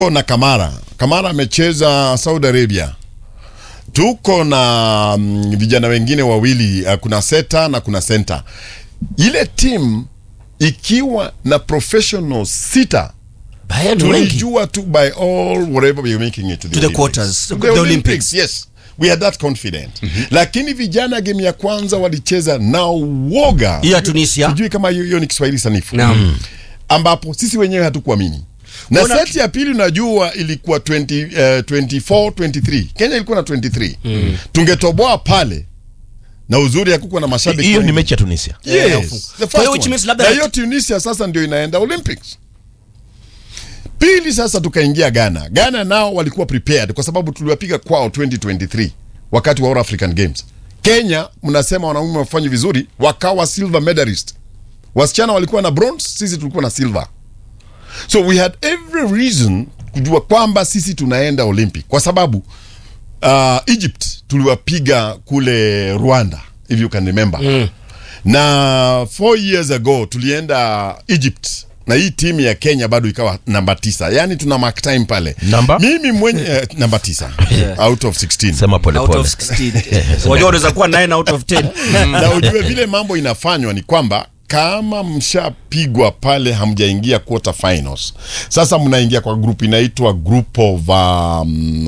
na Kamara. Kamara amecheza Saudi Arabia. Tuko na mm, vijana wengine wawili uh, kuna seta na kuna center. Ile team ikiwa na professional sita Baya ni wengi. tulijua tu by all whatever we are making it to the, To the Olympics. quarters, To the the Olympics, Olympics. yes we are that confident lakini vijana game ya kwanza walicheza na uoga Hii ya Tunisia. sijui kama hiyo hiyo ni Kiswahili sanifu Naam. ambapo sisi wenyewe hatukuamini na Kuna- seti ya pili unajua ilikuwa 20, uh, 24 23 Kenya ilikuwa na 23 tungetoboa pale na uzuri hakukuwa na mashabiki hiyo ni wengi. mechi ya Tunisia. Yes, Yeah, the Kwa first hiyo which one. means labda- na hiyo Tunisia sasa ndio inaenda Olympics. Pili sasa tukaingia Ghana. Ghana nao walikuwa prepared kwa sababu tuliwapiga kwao 2023 wakati wa All African Games. Kenya mnasema wanaume wafanye vizuri, wakawa silver medalist. Wasichana walikuwa na bronze, sisi tulikuwa na silver. So we had every reason kujua kwamba sisi tunaenda Olympic kwa sababu uh, Egypt tuliwapiga kule Rwanda if you can remember mm. na four years ago tulienda Egypt na hii timu ya Kenya bado ikawa namba tisa, yaani tuna mark time pale. Namba? Mimi mwenye eh, namba tisa out of 16 Sema pole Out pole. of 16. Wajua unaweza kuwa 9 out of 10. na ujue vile mambo inafanywa ni kwamba kama mshapigwa pale hamjaingia quarter finals, sasa mnaingia kwa group inaitwa group of um,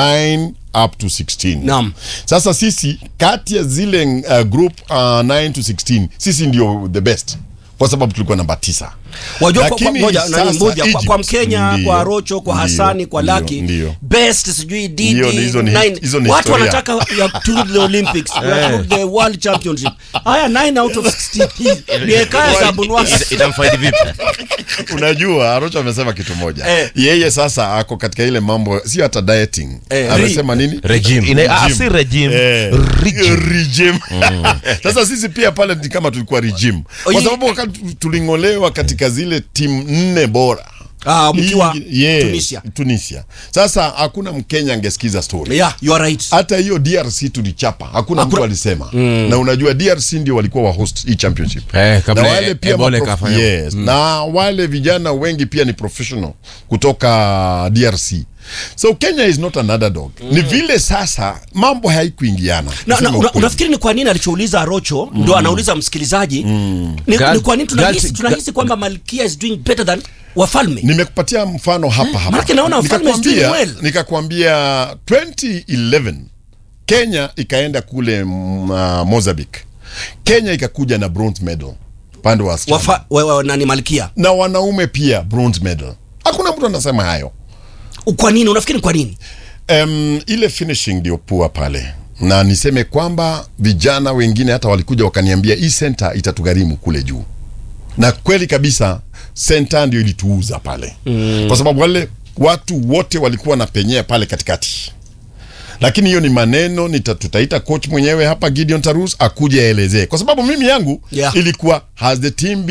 9 up to 16. Naam. Sasa sisi kati ya zile uh, group uh, 9 to 16 sisi ndio the best kwa sababu tulikuwa namba tisa. Wajua kwa, kwa, Lakini moja, nani sasa moja kwa, kwa Egypt, Mkenya ndio, kwa Rocho kwa ndio, Hasani kwa ndio, Laki ndio. best sijui Didi Ndio, hizo ni- nine. hizo ni watu historia. wanataka ya to the Olympics ya to the World Championship haya 9 out of 16 ni hekaya za Bunwasi Ita- Itamfaidi vipi? Unajua, Arocho amesema kitu moja Eh. yeye sasa ako katika ile mambo, sio hata dieting Eh, amesema nini Regime. Ina- ah, si regime. Eh, Regime. regime. Sasa sisi pia pale ni kama tulikuwa regime, Oye. kwa sababu wakati tuling'olewa katika zile timu nne bora Ah, mkiwa Hii- yes, Tunisia. Tunisia. Sasa hakuna Mkenya angesikiza story yeah you are right hata hiyo DRC tulichapa, hakuna mtu Hakuna- alisema na unajua DRC ndio walikuwa wa host hii championship Eh, kabla na wale e- pia Ebola maprof- ikafanya. yes. na wale vijana wengi pia ni professional kutoka DRC so Kenya is not an underdog ni vile sasa mambo haikuingiana na, na, Kusema una, ukweli. unafikiri ni kwa nini alichouliza Rocho ndo anauliza msikilizaji ni, Gal- ni kwa nini tunahisi, Gal- tunahisi kwamba Malkia is doing better than wafalme nimekupatia mfano hapa hapa Maanake naona wafalme is doing Nikakwambia- well. nikakwambia 2011 Kenya ikaenda kule mm, uh, Mozambique Kenya ikakuja na bronze medal upande wa wasichana. Wafa, wa, wa, nani Malkia na wanaume pia bronze medal hakuna mtu anasema hayo kwa nini unafikiri ni kwa nini um, ile finishing ndio pua pale na niseme kwamba vijana wengine hata walikuja wakaniambia hii center itatugharimu kule juu na kweli kabisa center ndio ilituuza pale mm. kwa sababu wale watu wote walikuwa na penyea pale katikati lakini hiyo ni maneno nita, tutaita coach mwenyewe hapa Gideon Tarus akuje aelezee kwa sababu mimi yangu Yeah. ilikuwa has the team been